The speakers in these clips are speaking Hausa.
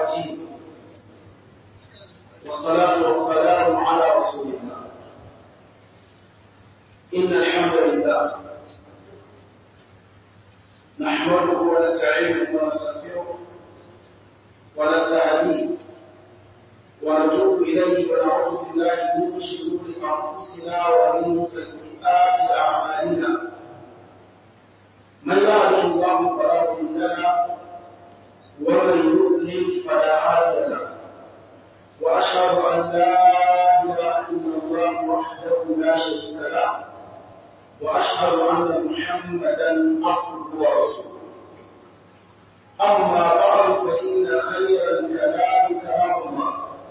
الدين والصلاة والسلام على رسول الله إن الحمد لله نحمده ونستعينه ونستغفره ونستهديه ونتوب إليه ونعوذ بالله من شرور أنفسنا ومن سيئات أعمالنا من يهده الله فلا مضل له ومن يضلل فلا هادي له وأشهد أن لا إله إلا الله وحده لا شريك له وأشهد أن محمدا عبده ورسوله أما بعد فإن خير الكلام كلام الله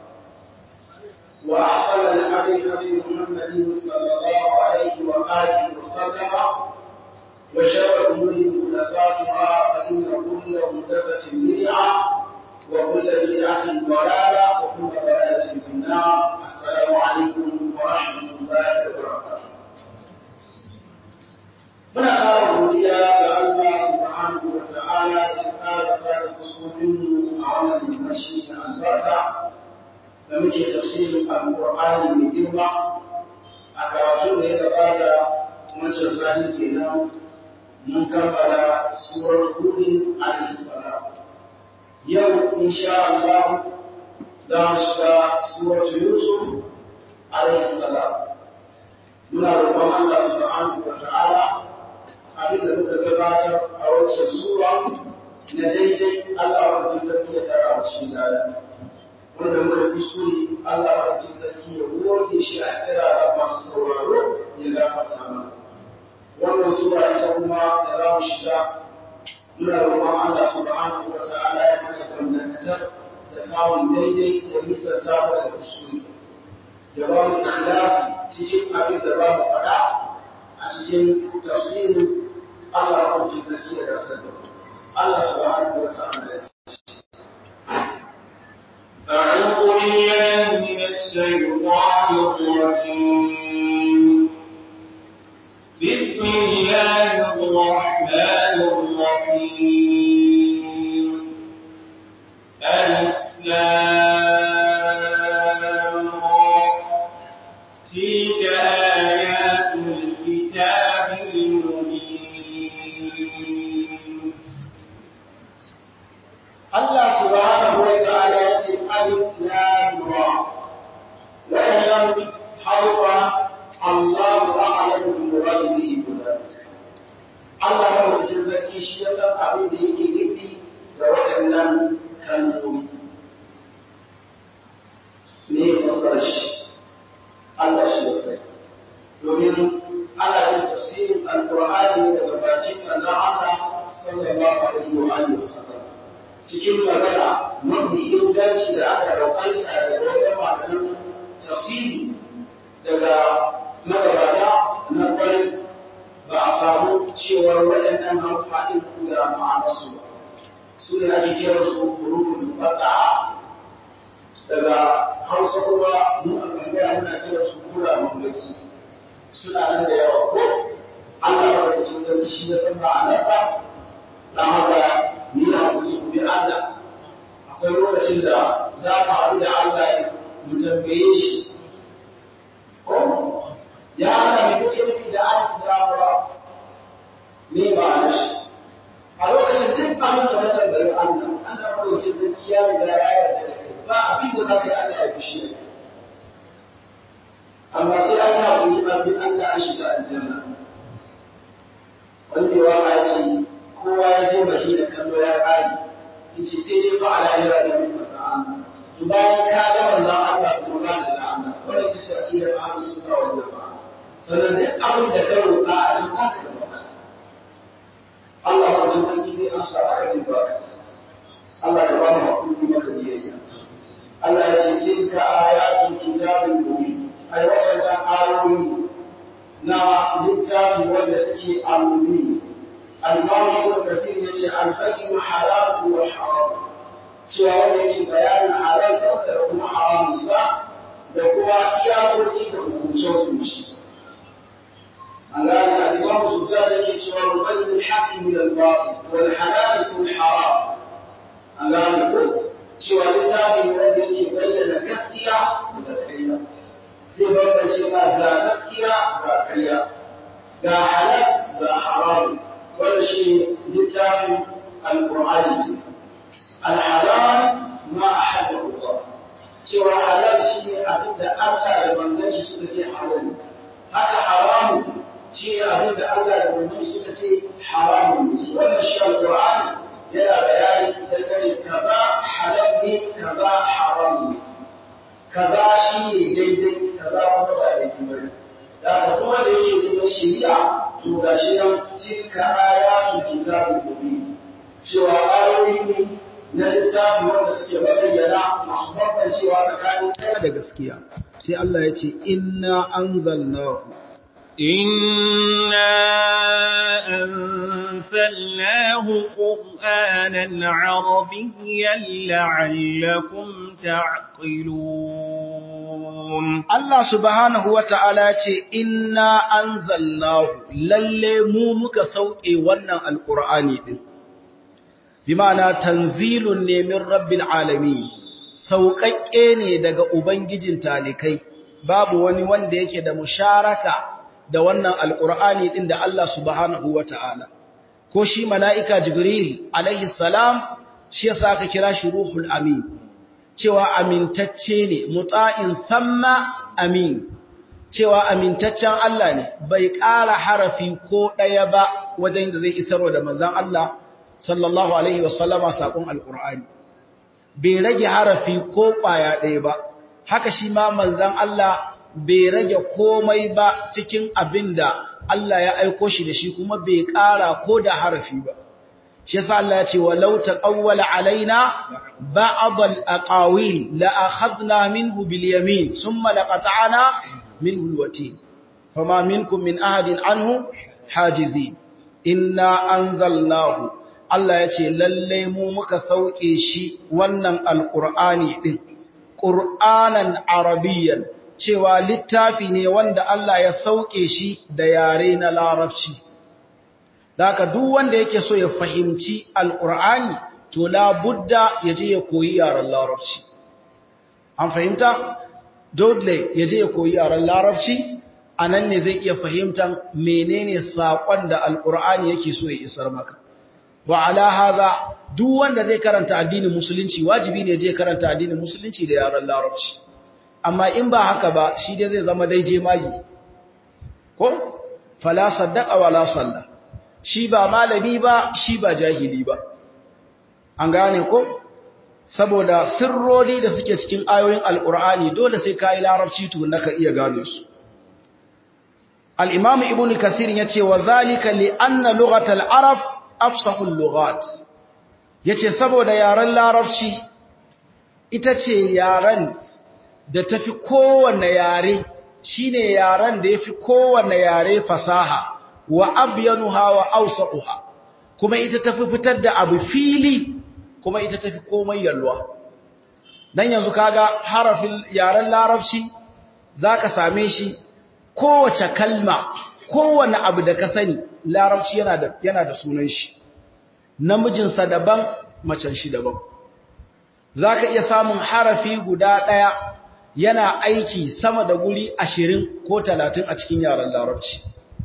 وأحسن الهدي هدي محمد صلى الله عليه وآله وسلم وشر الأمور محدثاتها فإن كل محدثة بدعة وكل بدعة ضلالة وكل ضلالة في النار السلام عليكم ورحمة الله وبركاته muna ƙara godiya ga Allah subhanahu wa ta'ala da ya ƙara sada fuskokinmu a wannan limashi na albarka da muke tafsirin alƙur'ani mai girma a karatu da ya gabata wancan sati kenan mun kammala surar hudin alayhi salam yau insha Allah za mu shiga surar yusuf alayhi salam muna roƙon Allah subhanahu wa ta'ala abin da muka gabatar a wancan sura na daidai Allah wa sarki ya tara a cikin daya wanda muka kuskure Allah wa sarki ya goge shi a kira masu sauraro ya gafarta mana wannan sura ita kuma da za mu shiga muna roƙon Allah subhanahu wa ta'ala ya mana gamdakatar da samun daidai da nisanta mu da kuskure ya ba mu ikhlasi cikin abin da ba mu faɗa a cikin tafsirin Allah ya kwanci sarki ya gasar da Allah subhanahu wa ta'ala ya ce أعوذ بالله من الشيطان الرجيم بسم الله الرحمن الرحيم ألف لام تلك آيات الكتاب المبين Allah subhanahu wa ta'ala ya ce alif lam ra wannan harfa Allahu a'lamu bi muradihi Allah ya wajen zaki shi ya san abin da yake nufi da waɗannan kalmomi me ya fassara shi Allah shi ya sai domin ana yin tafsirin alqur'ani daga bakin manzon Allah sallallahu alaihi wa alihi wasallam cikin magana mafi inganci da aka rawaita daga wajen malaman tafsiri daga magabata na kwarai ba a samu cewar waɗannan amfani da ma'anarsu ba su ne ake kira su hurufin fata daga hausa kuma mu a tsangaya muna kira su kura mamaki suna nan da yawa ko Allah ya rage sarki shi ya san ma'anarsa dan haka ni na hakuri ku bi Allah akwai lokacin da za mu haɗu da Allah mu tambaye shi ko ya ana mai kuke nufi da alif da ra me ba na shi a lokacin duk abin da ka tambayi Allah Allah madaukin sarki ya riga ya yarda da kai ba abin da za ka yi Allah ya fushi da kai amma sai an yi hakuri abin Allah an shiga aljanna wani mai waka ya ce kowa ya je mashi da kallo ya ƙari yace sai dai fa ala yara da min Allah to bayan ka ga manzon Allah kuma za ka ga Allah wannan ita ce akidar ahlus sunna wal jamaa sannan duk abin da ka roƙa a cikin haka da masa Allah ba da sarki zai amsa ba ka zai ba Allah ya ba mu hakuri maka biyayya Allah ya ce tilka ayatul kitabil mubin ai waɗannan ayoyi na littafi wanda suke al-mubin al-Imam Ibn Kathir yace al-bayyin halal wa haram cewa wanda yake bayanin halal kansa da kuma haramun sa da kuma iyakoki da hukunce-hukunce. An gane al-Imam Sultan yake cewa rubayin al-haqqi min al-batil wal halal min haram. An gane ko cewa littafi ne wanda yake bayyana gaskiya da ƙarya zai bambance ma ga gaskiya ga ƙarya ga halal ga haram wanda shi littafin alƙur'ani alhalal ma ahalla Allah cewa halal shi ne abin da Allah da manzon shi suka ce halal haka haramu shi ne abin da Allah da manzon shi suka ce haramu wannan shi alƙur'ani yana bayani dangane kaza halal ne kaza haram ne kaza shi ne daidai kaza kuma ba daidai ba ne da ka kuma da yake neman shari'a to ga shi nan tilka ayatul kitabul mubin cewa ayoyi ne na littafi wanda suke bayyana masu bambancewa tsakanin ɗaya da gaskiya sai Allah ya ce inna anzalnahu إنا أنزلناه قرآنا عربيا لعلكم تعقلون Allah subhanahu wa ta'ala ce, Inna an lalle mu muka sauƙe wannan Alƙur'ani ɗin, bi ma'ana tanzilun nemin rabbin alami, sauƙaƙƙe ne daga Ubangijin talikai, babu wani wanda yake da musharaka da wannan Alƙur'ani ɗin da Allah subhanahu wa ta'ala. Ko shi mala'ika Jibril, alaihi salam, shi yasa aka kira shi Ruhul Amin. cewa amintacce ne mutsa'in samma amin cewa amintaccen Allah ne bai ƙara harafi ko ɗaya ba wajen da zai isarwa da manzan Allah sallallahu alaihi wasallama saƙon alƙur'ani bai rage harafi ko ƙwaya ɗaya ba haka shi ma manzan Allah bai rage komai ba cikin abin da Allah ya aiko shi da shi kuma bai ƙara ko da harafi ba shi yasa Allah ya ce walau taqawwala alaina ba'd al-aqawil la akhadna minhu bil yamin thumma laqata'na minhu al-watin fama minkum min ahadin anhu hajizin inna anzalnahu Allah ya ce lalle mu muka sauke shi wannan alqur'ani din qur'anan arabiyyan cewa littafi ne wanda Allah ya sauke shi da yare na larabci da haka duk wanda yake so ya fahimci alƙur'ani to labudda ya je ya koyi yaren larabci an fahimta dole ya je ya koyi yaren larabci a nan ne zai iya fahimtan menene saƙon da alƙur'ani yake so ya isar maka wa ala haza duk wanda zai karanta addinin musulunci wajibi ne je karanta addinin musulunci da yaren larabci amma in ba haka ba shi dai zai zama dai je magi ko fala saddaqa wala salla shi ba malami ba shi ba jahili ba an gane ko saboda sirroli da suke cikin ayoyin alkur'ani dole sai kai larabci to naka iya gano su al-imam ibn kasir yace wa zalika li anna lughat al-arab afsahu al-lughat yace saboda yaren larabci ita ce yaren da tafi kowanne yare shine yaren da yafi kowanne yare fasaha wa abyanuha wa awsa'uha kuma ita tafi fitar da abu fili kuma ita tafi komai yalwa dan yanzu kaga harafin yaren larabci zaka same shi kowace kalma kowanne abu da ka sani larabci yana da yana da sunan shi namijin sa daban macen shi daban zaka iya samun harafi guda daya yana aiki sama da guri 20 ko 30 a cikin yaren larabci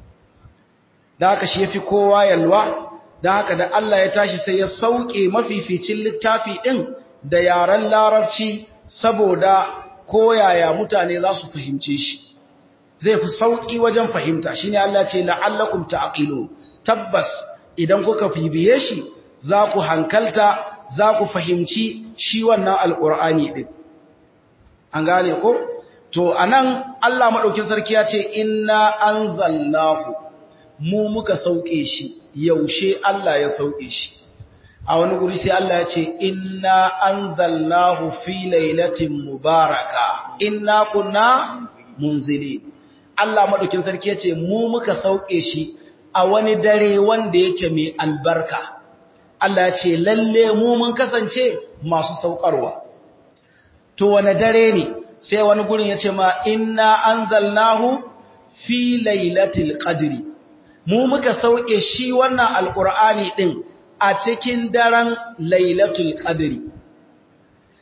da haka shi yafi kowa yalwa da haka da Allah ya tashi sai ya sauke mafificin littafi din da yaren larabci saboda koyaya mutane za su fahimce shi zai fi sauki wajen fahimta shine Allah ce la'allakum ta'qilu tabbas idan kuka bibiye shi za ku hankalta za ku fahimci shi wannan alqur'ani din an gane ko to anan Allah madaukin sarki ya ce inna anzalnahu mu muka sauke shi yaushe Allah ya sauke shi a wani guri sai Allah ya ce inna anzalnahu fi lailatin mubaraka inna kunna munzili Allah madaukin sarki ya ce mu muka sauke shi a wani dare wanda yake mai albarka Allah ya ce lalle mu mun kasance masu saukarwa to wani dare ne sai wani gurin ya ce ma inna anzalnahu fi lailatul qadri mu muka sauke shi wannan alqur'ani din a cikin daren lailatul qadri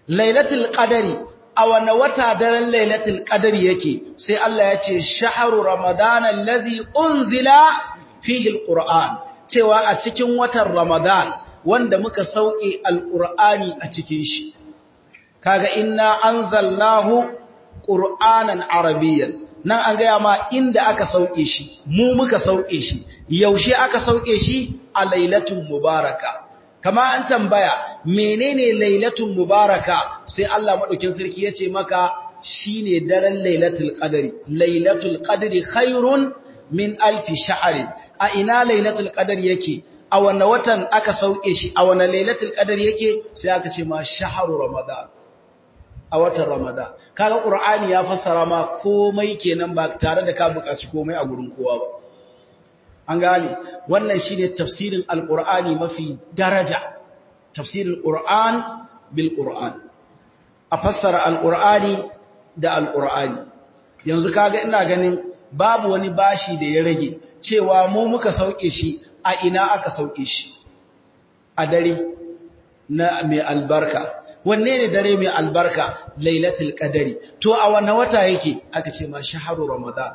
lailatul qadari a wane wata daren lailatul qadari yake sai Allah ya ce shahru ramadan allazi unzila fihi alquran cewa a cikin watan ramadan wanda muka sauke alqurani a cikin shi kaga inna anzalnahu qur'anan arabiyyan nan an gaya ma inda aka sauke shi mu muka sauke shi yaushe aka sauke shi a lailatul mubaraka kama an tambaya menene lailatul mubaraka sai Allah madaukin sarki yace maka shine daren lailatul qadri lailatul qadri khairun min alfi sha'rin a ina lailatul qadri yake a wanne watan aka sauke shi a wanne lailatul qadri yake sai aka ce ma shahru ramadan a watan ramadan kaga qur'ani ya fassara ma komai kenan ba tare da ka buƙaci komai a gurin kowa ba an gane wannan shine tafsirin alqur'ani mafi daraja tafsirin qur'an bil qur'an a fassara alqur'ani da alqur'ani yanzu kaga ina ganin babu wani bashi da ya rage cewa mu muka sauke shi a ina aka sauke shi a dare na mai albarka wanne ne dare mai albarka lailatul qadari to a wannan wata yake aka ce ma shahru ramadan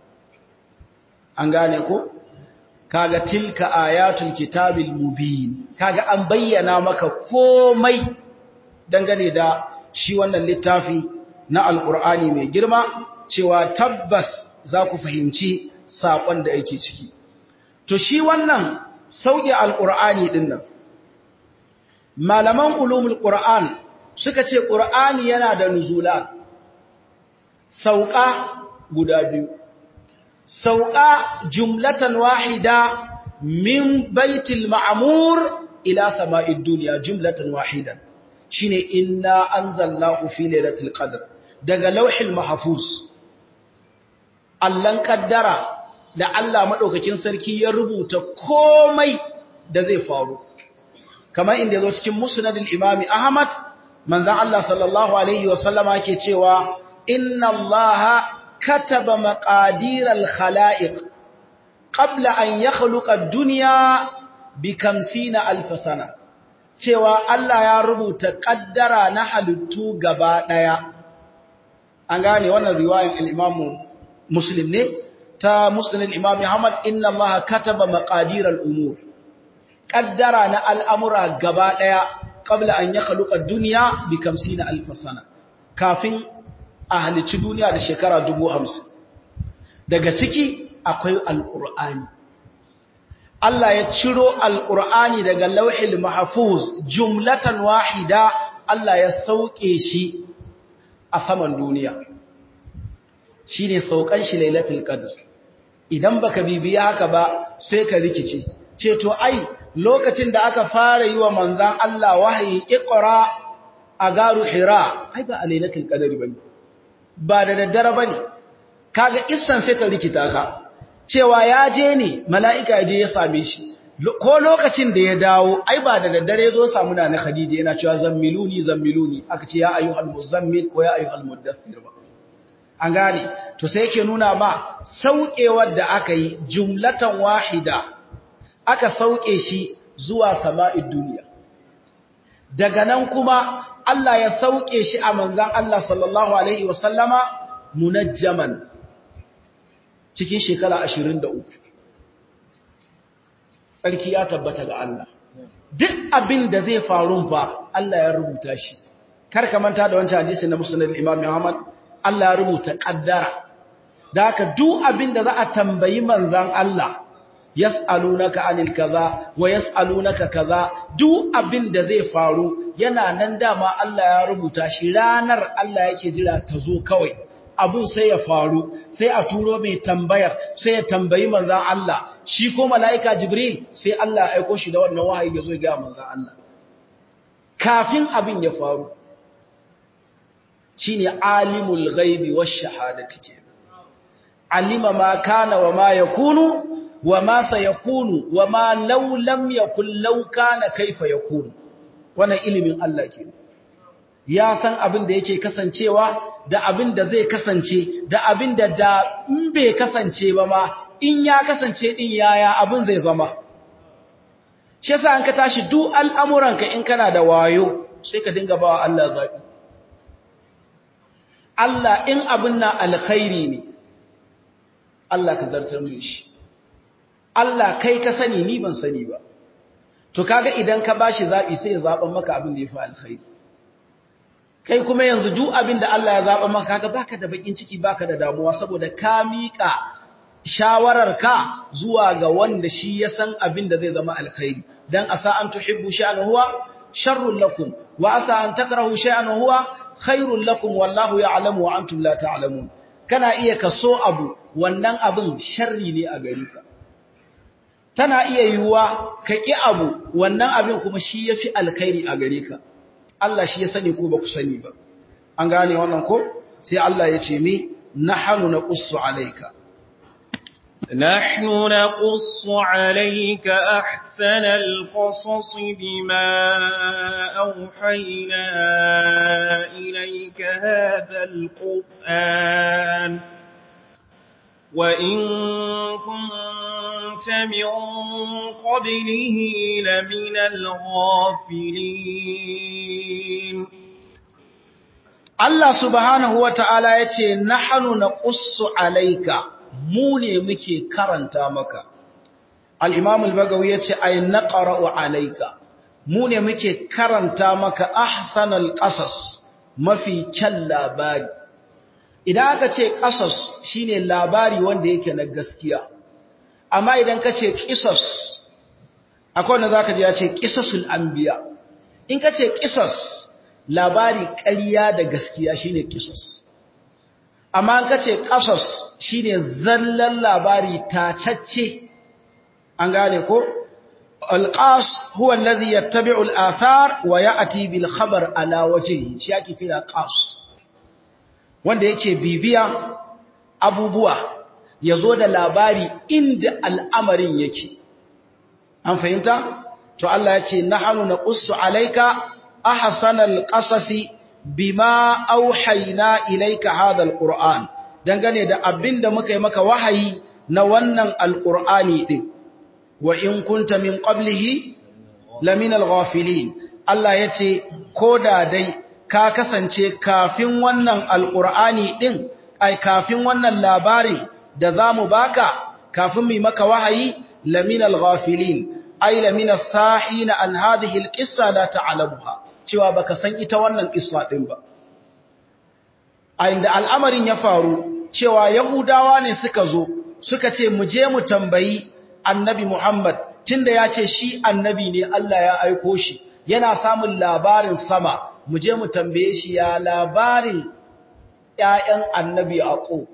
an gane ko kaga tilka ayatul kitabil mubin kaga an bayyana maka komai dangane da shi wannan littafi na alqur'ani mai girma cewa tabbas za ku fahimci sakon da yake ciki to shi wannan sauke alqur'ani din nan malaman ulumul qur'an suka ce qur'ani yana da nuzulan sauka guda biyu sauka jumlatan wahida min baitil ma'mur ila sama'id dunya jumlatan wahidan shine inna anzalnahu fi lailatul qadr daga lauhil mahfuz allan kaddara da Allah madaukakin sarki ya rubuta komai da zai faru kamar inda zo cikin musnadul imami ahmad manzon Allah sallallahu alaihi wasallama yake cewa inna allaha kataba maqadiral khalaiq qabla an yakhluqa ad-dunya bi 50000 sana cewa Allah ya rubuta kaddara na halittu gaba daya an gane wannan riwayan al-imam muslim ne ta musnad al-imam ahmad inna allaha kataba maqadiral umur kaddara na al'amura gaba daya qabla an yakhluqa ad-dunya bi 50000 sana kafin a halicci duniya da shekara dubu hamsin daga ciki akwai alƙur'ani Allah ya ciro alƙur'ani daga lauhil mahfuz jumlatan wahida Allah ya sauke shi a saman duniya shine saukan shi lailatul qadr idan baka bibiya haka ba sai ka rikice ce to ai lokacin da aka fara yi wa manzan Allah wahayi iqra a garu hira ai ba a lailatul qadr bane ba da daddare ba ne, kaga issan sai ta rikita ka, cewa ya je ne mala'ika ya je ya same shi, ko lokacin da ya dawo, ai ba da daddare zo samu na na Khadija yana cewa zammiluni zammiluni, aka ce ya ayu al-muzammil ko ya ayu al-muddathir ba. An gane, to sai yake nuna ma sauƙewar da aka yi jumlatan wahida, aka sauƙe shi zuwa sama'id duniya. Daga nan kuma Allah ya sauke shi a manzan Allah sallallahu Alaihi wasallama munajjaman cikin shekara ashirin da uku. Tsarki ya tabbata ga Allah. Duk abin da zai faru fa Allah ya rubuta shi. Kar ka manta da wancan hadisi na musulun Imam Muhammad, Allah ya rubuta ƙaddara. Da haka duk abin da za a tambayi manzan Allah, yas'alunaka anil kaza wa yas'alunaka kaza duk abin da zai faru yana nan dama Allah ya rubuta shi ranar Allah yake jira ta zo kawai abun sai ya faru sai a turo mai tambayar sai ya tambayi manzon Allah shi ko malaika Jibril sai Allah ya aiko shi da wannan wahayi ya zo ga manzon Allah kafin abin ya faru shine alimul ghaibi wash shahadati kenan alima ma kana wa ma yakunu وما سيكون وما لو لم يكن لو كان كيف يكون wannan ilimin Allah ke ya san abin da yake kasancewa da abin da zai kasance da abin da da in bai kasance ba ma in ya kasance din yaya abin zai zama shi yasa an ka tashi duk al'amuranka in kana da wayo sai ka dinga bawa Allah zabi Allah in abin na alkhairi ne Allah ka zartar mun shi Allah kai ka sani ni ban sani ba to kaga idan ka bashi zabi sai ya zaban maka abin da yafi alkhairi kai kuma yanzu duk abin da Allah ya zaba maka kaga baka da bakin ciki baka da damuwa saboda ka mika shawararka zuwa ga wanda shi ya san abin da zai zama alkhairi dan asa an tuhibbu sha'an huwa sharrun lakum wa asa an takrahu sha'an huwa khairun lakum wallahu ya'lamu wa antum la ta'lamun kana iya kaso abu wannan abin sharri ne a gare ka tana iya yiwuwa ka ki abu wannan abin kuma shi yafi alkhairi a gare ka Allah shi ya sani ko ba ku sani ba an gane wannan ko sai Allah ya ce mi nahnu naqussu alayka نحن نقص عليك أحسن القصص بما أوحينا إليك هذا القرآن وإن كنت من قبله لمن الغافلين Allah subhanahu wa ta'ala ya ce, Nahanu na ƙussu alaika, mu ne muke karanta maka. Al'imam al-Bagawi ya ce, Ai, na ƙara'u alaika, mu ne muke karanta maka ahsanal ƙasas mafi kyan labari. Idan aka ce ƙasas shi ne labari wanda yake na gaskiya, amma idan ka ce ƙisas, akwai wanda za ka ji ya ce ƙisasul anbiya. In ka ce ƙisas, labari ƙarya da gaskiya shine qisas amma an kace qasas shine zallan labari tacacce an gane ko alqas huwa allazi yattabi'u al-athar wa ya'ti bil khabar ala wajhihi shi yake kira qas wanda yake bibiya abubuwa yazo da labari inda al'amarin yake an fahimta to Allah ya ce nahnu naqussu alayka أحسن القصص بما أوحينا إليك هذا القرآن dangane da abin da muka yi maka wahayi na wannan alƙur'ani ɗin wa in kunta min qablihi lamin al-ghafilin Allah ya ce ko da dai ka kasance kafin wannan alƙur'ani ɗin ai kafin wannan labarin da za mu baka kafin mu maka wahayi lamin al-ghafilin ai lamin as-sahina an hadhihi al-qissa la ta'lamuha cewa baka san ita wannan kissa din ba a inda al'amarin ya faru cewa yahudawa ne suka zo suka ce mu je mu tambayi annabi Muhammad tunda ya ce shi annabi ne Allah ya aiko shi yana samun labarin sama mu je mu tambaye shi ya labarin ƴaƴan annabi Aqu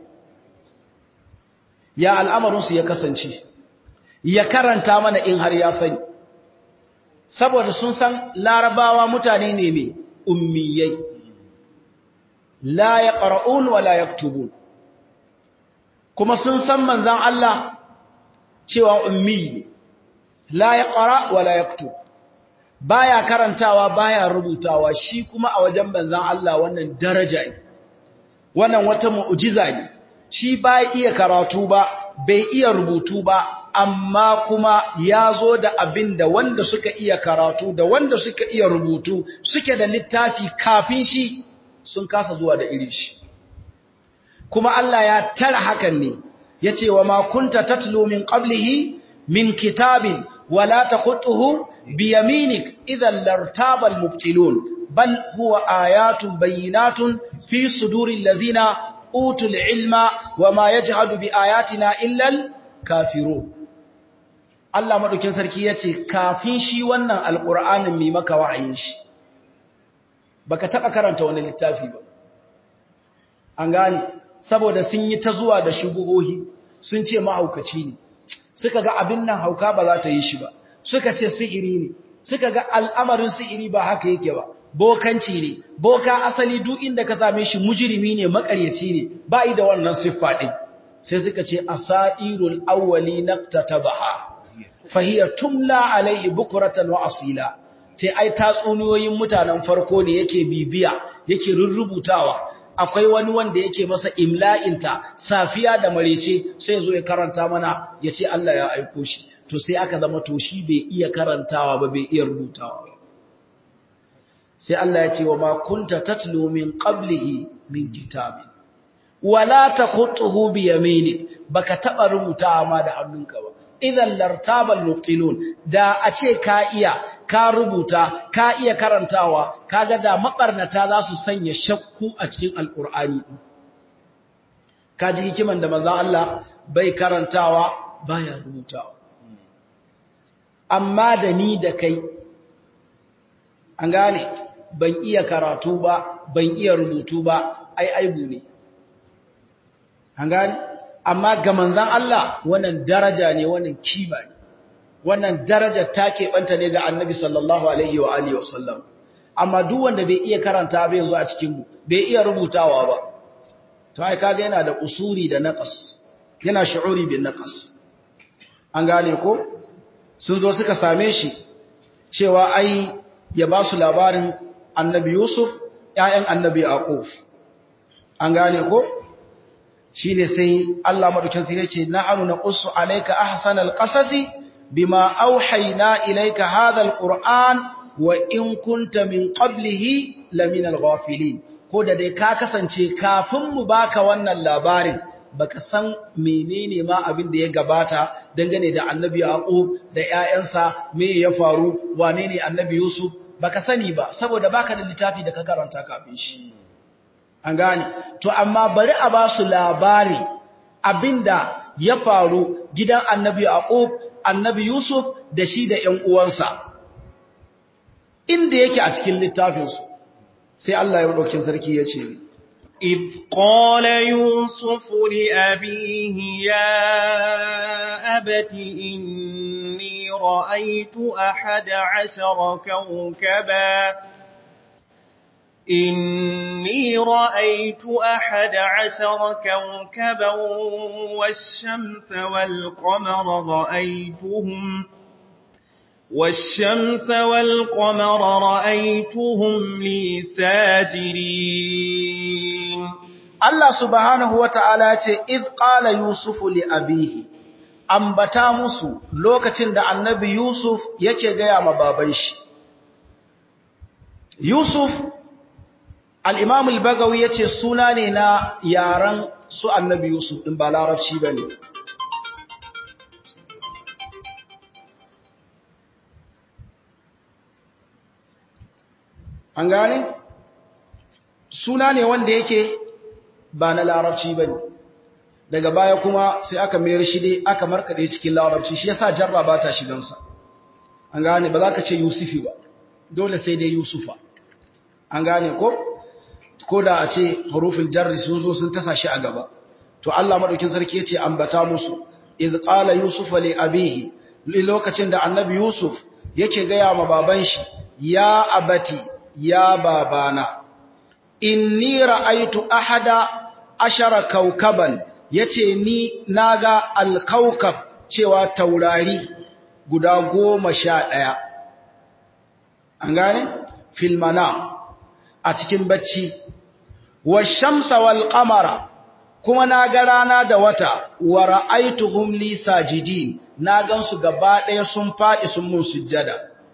ya al'amarin su ya kasance ya karanta mana in har ya sani saboda sun san larabawa mutane ne mai ummiyai la ya ƙara'un wa la ya kuma sun san manzan Allah cewa ummi ne la ya ƙara wa la ya baya karantawa baya rubutawa shi kuma a wajen manzan Allah wannan daraja ne wannan wata mu'ujiza ne shi ba iya karatu ba bai iya rubutu ba amma kuma ya zo da abin da wanda suka iya karatu da wanda suka iya rubutu suke da littafi kafin shi sun kasa zuwa da irin shi kuma Allah ya tara hakan ne ya ce wa makunta tatlu min qablihi min kitabin wala taqutuhu biyaminik idan lartabal mubtilun bal huwa ayatun bayyinatun fi suduril ladina utul ilma wama yajhadu bi ayatina illa al kafirun Allah maɗaukin sarki ya ce, Kafin shi wannan alƙur'anin mai maka wa'ayin shi, ba ka taɓa karanta wani littafi ba. An gane, saboda sun yi ta zuwa da shubuhohi, sun ce mahaukaci ne, suka ga abin nan hauka ba za ta yi shi ba, suka ce sihiri ne, suka ga al'amarin sihiri ba haka yake ba, bokanci ne, boka asali duk inda ka same shi mujirimi ne, makaryaci ne, ba yi da wannan siffa ɗin. Sai suka ce, Asa'irul awwali na ta baha. fahiya tumla alaihi bukuratan wa asila sai ai tatsuniyoyin mutanen farko ne yake bibiya yake rurrubutawa akwai wani wanda yake masa imla'inta safiya da marece sai zo ya karanta mana ya ce Allah ya aiko shi to sai aka zama to shi bai iya karantawa ba bai iya rubutawa ba sai Allah ya ce wa ma kunta tatlu min qablihi min kitabin wala takhutuhu bi yaminik baka taba rubuta ma da hannunka ba idan lartabal mubtilun da a ce ka iya ka rubuta ka iya karantawa kaga da mabarnata za su sanya shakku a cikin alqur'ani kaji hikiman da manzon Allah bai karantawa baya rubutawa amma da ni da kai an gane ban iya karatu ba ban iya rubutu ba ai aibu ne an gane amma ga manzan Allah wannan daraja ne wannan kima ne wannan daraja ta keɓanta ne ga annabi sallallahu alaihi wa alihi wasallam amma duk wanda bai iya karanta ba yanzu a cikin mu bai iya rubutawa ba to ai kaga yana da usuri da naqas yana shu'uri bin naqas an gane ko sun zo suka same shi cewa ai ya ba su labarin annabi Yusuf ƴaƴan annabi Yaqub an gane ko shine sai Allah madaukin sai yace na'anu naqussu alayka ahsanal qasasi bima auhayna ilayka hadha alquran wa in kunta min qablihi laminal ghafilin ko da dai ka kasance kafin mu baka wannan labarin baka san menene ma abin da ya gabata dangane da annabi Yaqub da ƴaƴansa me ya faru wane ne annabi Yusuf baka sani ba saboda baka da littafi da ka karanta kafin shi an gane to amma bari a ba su labari abinda ya faru gidan annabi Yaqub annabi Yusuf da shi da ƴan uwansa inda yake a cikin littafinsu sai Allah ya dauke sarki ya ce إذ قال يوسف لأبيه يا أبت إني رأيت أحد عشر كوكبا إني رأيت أحد عشر كوكبا والشمس والقمر رأيتهم والشمس والقمر رأيتهم لي ساجرين Allah subhanahu wa ta'ala ce, "Id ƙala Yusufu li abihi, ambata musu lokacin da annabi Yusuf yake gaya ma baban shi." Yusuf, al'imam al-Bagawi ya ce suna ne na yaren su annabi Yusuf ɗin ba larabci ba ne. An gane? Suna ne wanda yake ba na larabci ba ne daga baya kuma sai aka mayar shi dai aka markaɗe cikin larabci shi yasa jarra ba ta shigansa an gane ba za ka ce yusufi ba dole sai dai yusufa an gane ko ko da a ce harufin jarri sun zo sun tasa shi a gaba to Allah madaukin sarki yace ambata musu iz qala yusufa li abihi lokacin da annabi yusuf yake gaya ma baban shi ya abati ya babana inni ra'aitu ahada ashara kaukaban yace ni naga alkaukab cewa taurari guda goma sha ɗaya an gane filmana a cikin bacci wa shamsa wal qamara kuma naga rana da wata wa ra'aituhum li sajidin na gansu gaba ɗaya sun faɗi sun mun sujjada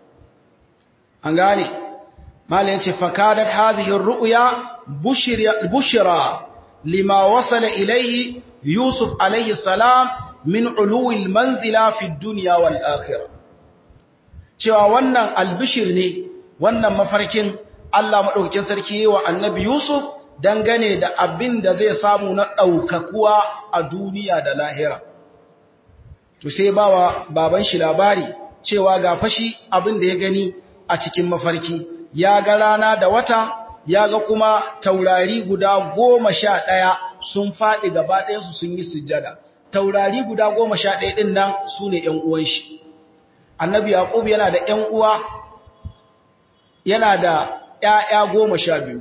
an gane malin ce fakadat hadhihi ar-ru'ya bushra lima wasala ilayhi yusuf alayhi salam min uluwi al-manzila fi ad-dunya wal akhirah cewa wannan albishir ne wannan mafarkin Allah madaukakin sarki wa annabi yusuf dangane da abin da zai samu na daukakuwa a duniya da lahira to sai bawa baban shi labari cewa ga fashi abin da ya gani a cikin mafarki ya ga rana da wata ya ga kuma taurari guda goma sha ɗaya sun faɗi gaba ɗayansu sun yi sujjada taurari guda goma sha ɗaya ɗin nan su ne ‘yan uwan shi annabi yaƙub yana da ‘yan uwa yana da ‘ya'ya goma sha biyu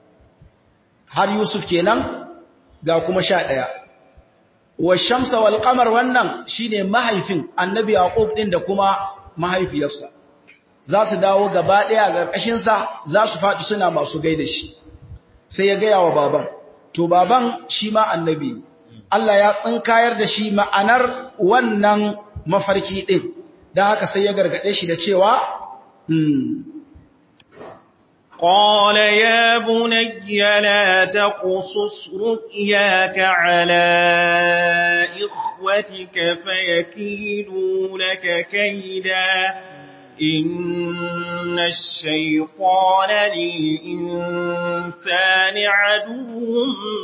har yusuf kenan ga kuma sha ɗaya wa shamsa wal qamar wannan shine mahaifin annabi yaqub din da kuma mahaifiyarsa za su dawo gaba daya a ƙarƙashin sa za su faɗi suna masu gaida shi sai ya gaya wa baban to baban shi ma annabi Allah ya tsinkayar da shi ma'anar wannan mafarki din dan haka sai ya gargade shi da cewa قال يا بني لا تقصص رؤياك على إخوتك فيكيدوا لك كيدا إن الشيطان للإنسان عدو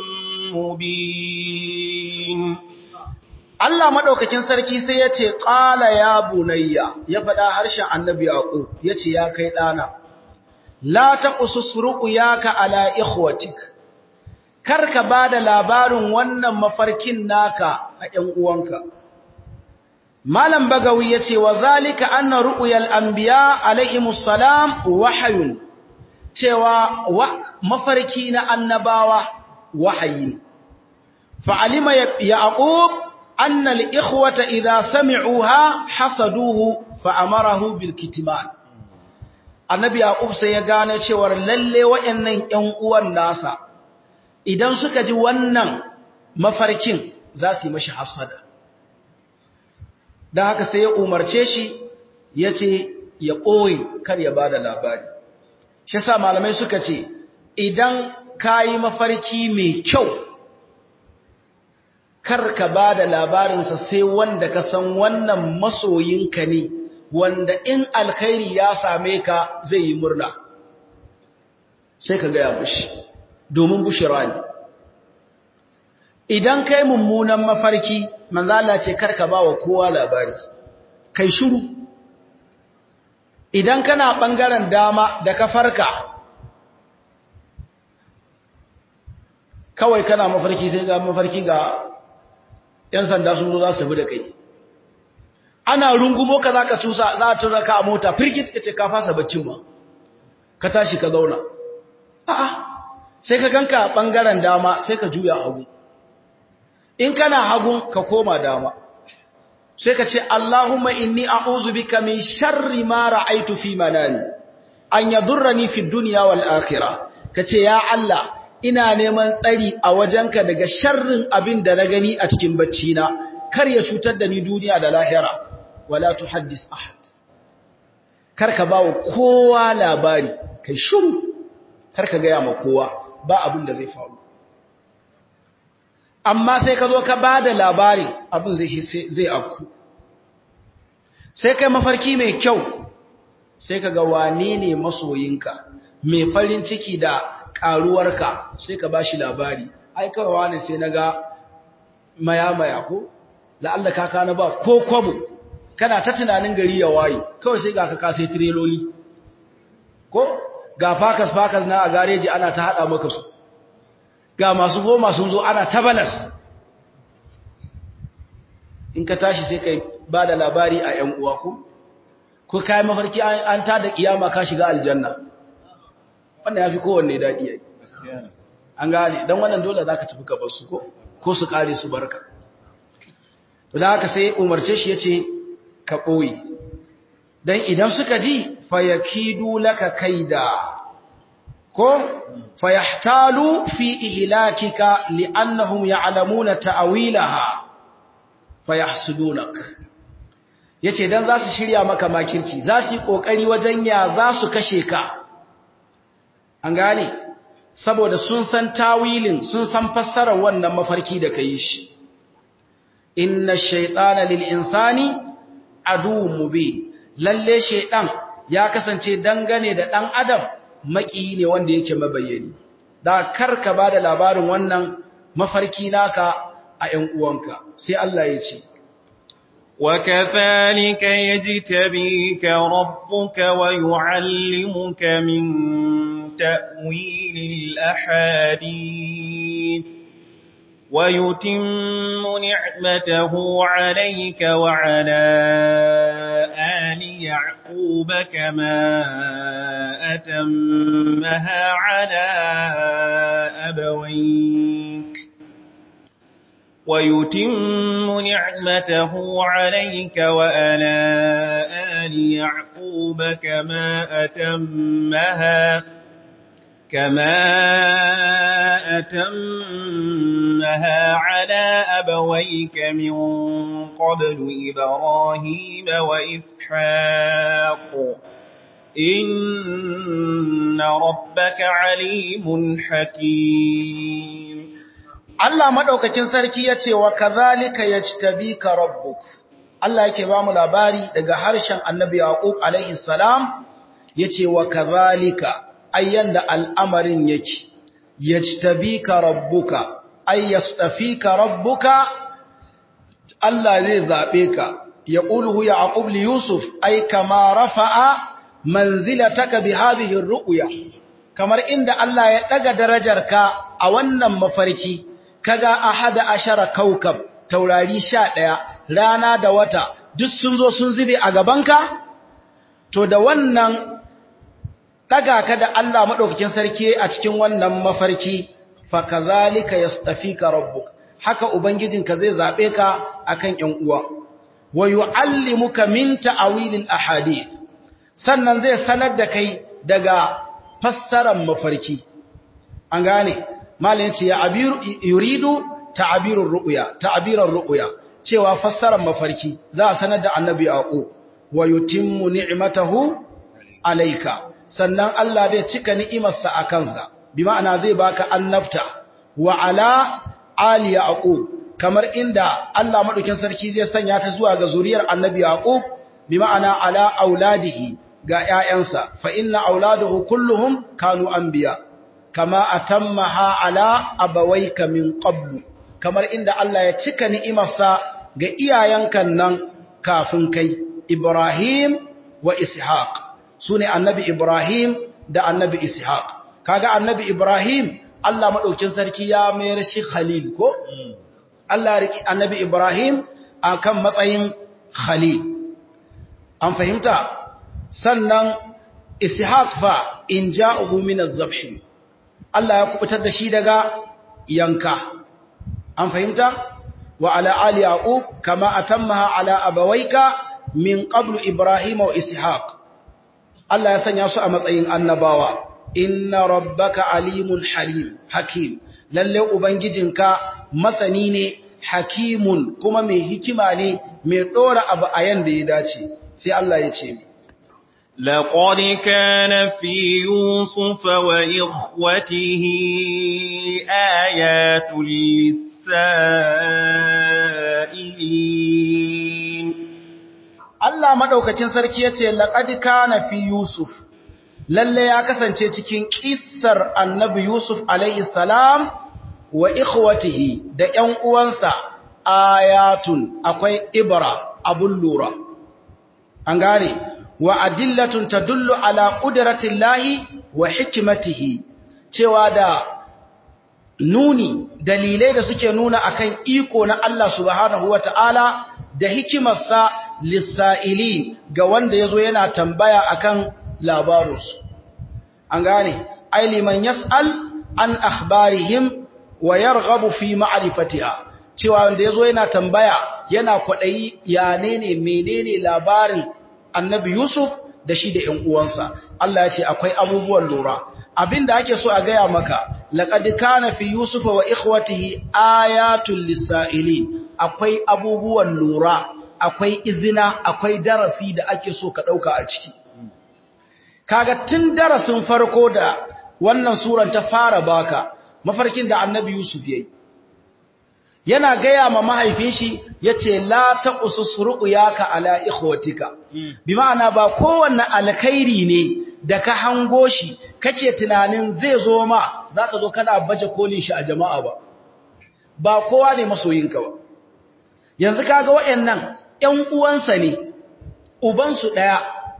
مبين Allah maɗaukakin sarki sai ya ce, ƙala ya bunayya, ya faɗa harshen annabi Yaƙub, ya ce, ya kai ɗana, la ta ƙususruku ya ka ala ikhwatik, kar ka ba da labarin wannan mafarkin naka a ‘yan uwanka. Malam Bagawi ya ce, wa zalika anna ru'uyal anbiya alaihimus salam wahayun, cewa mafarki na annabawa wahayi ne. Fa'alima Yaƙub أن الإخوة إذا سمعوها حسدوه فأمره بالكتمان annabi yaqub sai ya gane cewa lalle wayannan ƴan uwan nasa idan suka ji wannan mafarkin za su yi mashi hasada dan haka sai ya umarce shi yace ya ɓoye kar ya bada labari shi yasa malamai suka ce idan kayi mafarki mai kyau kar ka ba da labarinsa sai wanda ka san wannan masoyinka ne wanda in alkhairi ya same ka zai yi murna sai ka gaya mushi domin bushira ne idan kai mummunan mafarki manzala ce kar ka ba wa kowa labari kai shiru idan kana ɓangaren dama da ka farka kawai kana mafarki sai ga mafarki ga ‘yan sanda sun zo za su bi da kai. Ana rungumo ka za ka cusa za a tura ka a mota, firgit ka ce ka fasa baccin ma, ka tashi ka zauna. A'a, sai ka ganka ɓangaren dama sai ka juya hagu. In kana hagun ka koma dama, sai ka ce, Allahumma inni a'uzu bika min sharri ma ra'aitu fi manami, an yadurrani fi duniya wal akhirah. Ka ce, Ya Allah, ina neman tsari a wajenka daga sharrin abin da na gani a cikin bacci na kar ya cutar da ni duniya da lahira wala tuhaddis ahad kar ka bawo kowa labari kai shiru kar ka gaya ma kowa ba abin da zai faru amma sai ka zo ka bada labari abin zai zai afku sai kai mafarki mai kyau sai ka ga wane ne masoyinka mai farin ciki da karuwarka sai ka bashi labari ai kawai wani sai naga maya-maya ko la'alla kaka na ba ko kwabo kana ta tunanin gari ya waye kawai sai ga ka kasai tireloli ko ga fakas fakas na a gareji ana ta hada maka su ga masu goma sun zo ana ta balas in ka tashi sai kai ba da labari a ‘yan uwa ko ko kai mafarki an ta da kiyama ka shiga aljanna wannan ya fi kowanne daɗi yayi an gane don wannan dole za ka tafi ka su ko ko su ƙare su barka to da haka sai umarce shi ya ce ka ɓoye don idan suka ji fayakidu laka kaida ko fayahtalu fi ihlakika li'annahum ya'lamuna ta'wilaha fayahsudunak yace dan za su shirya maka makirci za su yi kokari wajen ya za su kashe ka an gane saboda sun san tawilin sun san fassarar wannan mafarki da kai shi inna shaytana lil insani aduwwun mubin lalle shaytan ya kasance dangane da dan adam maki ne wanda yake mabayyani da karka bada labarin wannan mafarki naka a ƴan uwanka sai Allah ya ce وكذلك يجتبيك ربك ويعلمك من تأويل الأحاديث ويتم نعمته عليك وعلى آل يعقوب كما أتمها على أبويك ويتم نعمته عليك وعلى آل يعقوب كما أتمها كما أتمها على أبويك من قبل إبراهيم وإسحاق إن ربك عليم حكيم Allah madaukakin sarki yace wa kadhalika yajtabika rabbuk Allah yake ba mu labari daga harshen Annabi Yaqub alaihi salam yace wa kadhalika ayyan da al'amarin yake yajtabika rabbuka ay yastafika rabbuka Allah zai zabe ka yaquluhu yaqub li yusuf ay kama rafa'a manzilataka bi hadhihi ar-ru'ya kamar inda Allah ya daga darajarka a wannan mafarki kaga ahada ashara kaukab taurari 11 rana da wata duk sun zo sun zube a gabanka to da wannan daga ka da Allah madaukakin sarki a cikin wannan mafarki fa kazalika yastafika rabbuk haka ubangijinka zai zabe ka akan ƴan uwa wa yuallimuka min ta'wilil ahadith sannan zai sanar da kai daga fassarar mafarki an gane malin ce ya abiru yuridu ta'birur ru'ya ta'birar ru'ya cewa fassarar mafarki za a sanar da annabi aqub wa yutimmu ni'matahu alayka sannan Allah zai cika ni'imarsa a kansa bi ma'ana zai baka annabta wa ala ali yaqub kamar inda Allah madaukin sarki zai sanya ta zuwa ga zuriyar annabi yaqub bi ma'ana ala auladihi ga ƴaƴansa fa inna auladuhu kulluhum kanu anbiya kama atammaha ala abawayka min qablu kamar inda Allah ya cika ni'imarsa ga iyayenkan nan kafin kai Ibrahim wa Ishaq sune annabi Ibrahim da annabi Ishaq kaga annabi Ibrahim Allah madaukin sarki ya mayar shi Khalil ko Allah riki annabi Ibrahim akan matsayin Khalil an fahimta sannan Ishaq fa in ja'uhu min az-zabh Allah ya kubutar da shi daga yanka an fahimta wa ala ali yaqub kama atammaha ala abawayka min qablu ibrahim wa ishaq Allah ya sanya su a matsayin annabawa inna rabbaka alimun halim hakim lalle ubangijinka masani ne hakimun kuma mai hikima ne mai dora abu a yanda ya dace sai Allah ya ce لقد كان في يوسف وإخوته آيات للسائلين Allah madaukakin sarki yace laqad kana fi Yusuf lalle ya kasance cikin kissar Annabi Yusuf alaihi salam wa ikhwatihi da ƴan uwansa ayatun akwai ibra abun lura an gane wa adillatun tadullu ala qudratillahi wa hikmatihi cewa da nuni dalilai da suke nuna akan iko na Allah subhanahu wataala da hikimarsa lissa'ili ga wanda yazo yana tambaya akan labarunsu an gane ai liman yas'al an akhbarihim wa yarghabu fi ma'rifatiha cewa wanda yazo yana tambaya yana kwadayi ya ne menene labarin annabi Yusuf da shi da ƴan uwansa Allah ya ce akwai abubuwan lura abinda ake so a gaya maka laqad kana fi yusufa wa ikhwatihi ayatul lisailin akwai abubuwan lura akwai izina akwai darasi da ake so ka dauka a ciki kaga tun darasin farko da wannan suran ta fara baka mafarkin da annabi Yusuf yayi yana gaya ma mahaifin shi yace la taqusus ru'yaka ala ikhwatika bi ma'ana ba kowanne alkhairi ne da ka hango shi kake tunanin zai zo ma zaka zo kana baje kolin shi a jama'a ba ba kowa ne masoyinka ba yanzu kaga wayannan ƴan uwansa ne uban su daya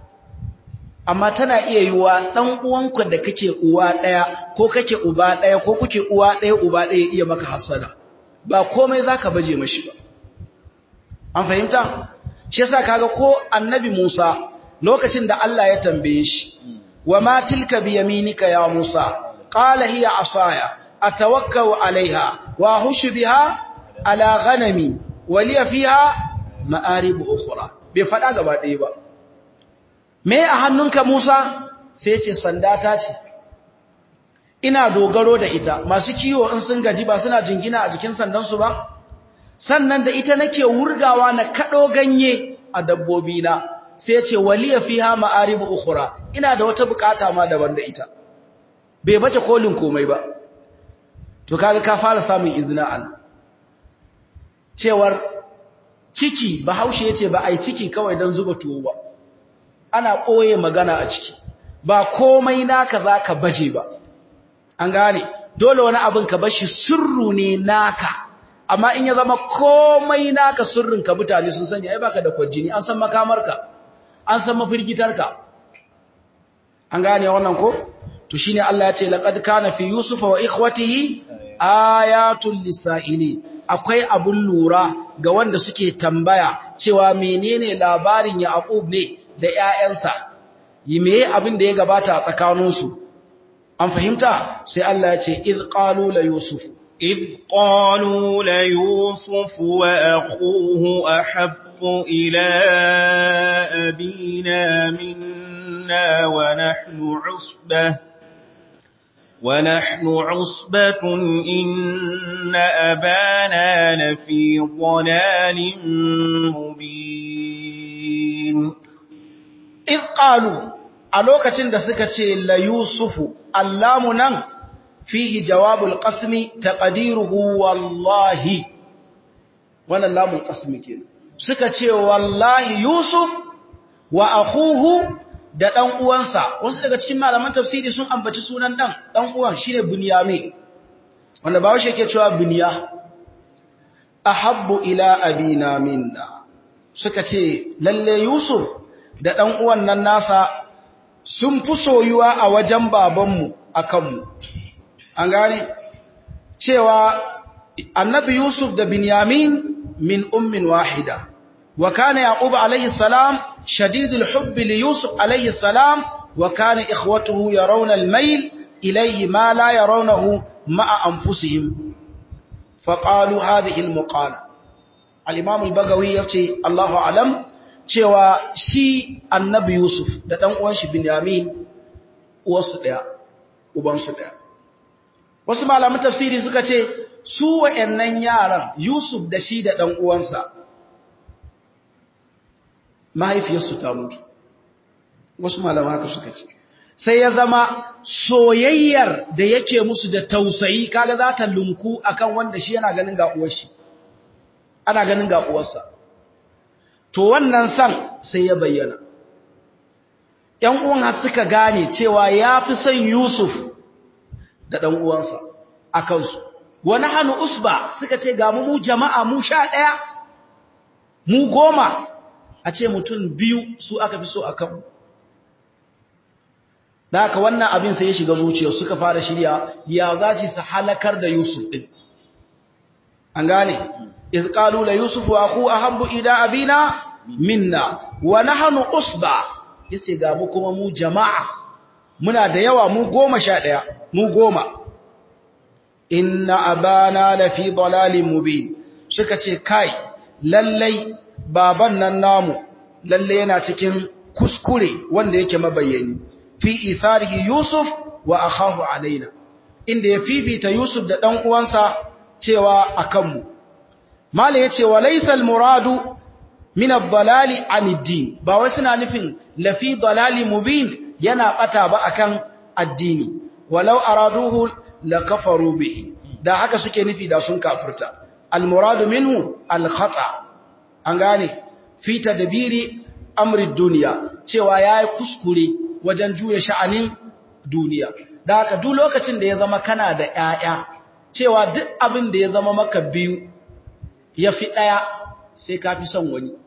amma tana iya yiwa dan uwanka da kake uwa daya ko kake uba daya ko kuke uwa daya uba daya iya maka hasada ba komai zaka baje mashi ba an fahimta shi yasa kaga ko annabi Musa lokacin da Allah ya tambaye shi wa ma tilka bi yaminika ya Musa qala hiya asaya atawakkau alaiha wa hushu biha ala ghanami wa liya fiha ma'arib ukhra bai fada gaba ɗaya ba me a hannunka Musa sai ya ce sanda ta ce ina dogaro da ita masu kiwo in sun gaji ba suna jingina a jikin sandansu ba sannan da ita nake wurgawa na kado ganye a dabbobi na sai ya ce waliya fiha ma'aribu ukhra ina da wata bukata ma daban da ita bai bace kolin komai ba to kaga ka fara samun izina an cewar ciki bahaushe yace ba ai ciki kawai dan zuba tuwo ba ana koye magana a ciki ba komai naka zaka baje ba an gane dole wani abin ka bashi sirru ne naka amma in ya zama komai naka sirrin ka mutane sun sani ai baka da kwajini an san makamarka an san mafirgitarka an gane wannan ko to shine Allah ya ce laqad kana fi yusufa wa ikhwatihi ayatul lisaili akwai abun lura ga wanda suke tambaya cewa menene labarin Yaqub ne da ƴaƴansa yi meye abin da ya gabata a tsakaninsu an fahimta sai Allah ya ce id qalu la yusuf إذ قالوا ليوسف وأخوه أحب إلى أبينا منا ونحن عصبة ونحن عصبة إن أبانا لفي ضلال مبين إذ قالوا ألوكة دسكة ليوسف اللامنا فيه جواب القسم تقديره والله وانا اللام القسم كده سكة والله يوسف وأخوه da ɗan uwansa wasu daga cikin malaman tafsiri sun ambaci sunan ɗan ɗan uwan shine Bunyamin wanda ba shi yake cewa Bunya ahabbu ila abina minna suka ce lalle Yusuf da ɗan uwan nan nasa sun fi soyuwa a wajen babanmu akan mu an gane cewa annabi Yusuf da Binyamin min ummin wahida wa kana Yaqub alayhi salam shadidul hubbi li Yusuf alayhi salam wa kana ikhwatuhu yarawna al-mayl ilayhi ma la yarawnahu ma'a anfusihim faqalu hadhihi al-muqala al-imam al-bagawi yace Allahu alam cewa shi annabi Yusuf da dan uwan shi Binyamin uwarsu daya ubansu daya wasu malaman tafsiri suka ce su wa'annan yaran Yusuf da shi da ɗan uwansa mahaifiyarsu ta mutu wasu malaman haka suka ce sai ya zama soyayyar da yake musu da tausayi kaga za ta lunku akan wanda shi yana ganin ga uwar shi ana ganin ga uwarsa to wannan san sai ya bayyana ‘yan uwan har suka gane cewa ya fi son Yusuf da ɗan uwansa a kansu wani hannu usba suka ce ga mu jama'a mu sha ɗaya mu goma a ce mutum biyu su aka fi so a kanmu da haka wannan abin sai ya shiga zuciya suka fara shirya ya za su halakar da yusuf ɗin an gane izƙalu la yusuf wa ku a hambu ida abina minna wa nahnu usba yace ga mu kuma mu jama'a muna da yawa mu goma sha ɗaya mu goma inna abana la fi dalalin mubin suka ce kai lallai baban nan namu lallai yana cikin kuskure wanda yake mabayyani fi isarihi yusuf wa akhahu alaina inda ya fifita yusuf da dan uwansa cewa akan mu mala yace wa laysa al muradu min ad-dalali an ad-din ba wai suna nufin la fi dalalin mubin yana bata ba akan addini walau araduhu lakafaru bihi da haka suke nufi da sun kafirta almuradu minhu alkhata an gane fi tadbiri amri dunya cewa yayi kuskure wajen juya sha'anin duniya da haka duk lokacin da ya zama kana da ƴaƴa cewa duk abin da ya zama maka biyu yafi daya sai ka fi son wani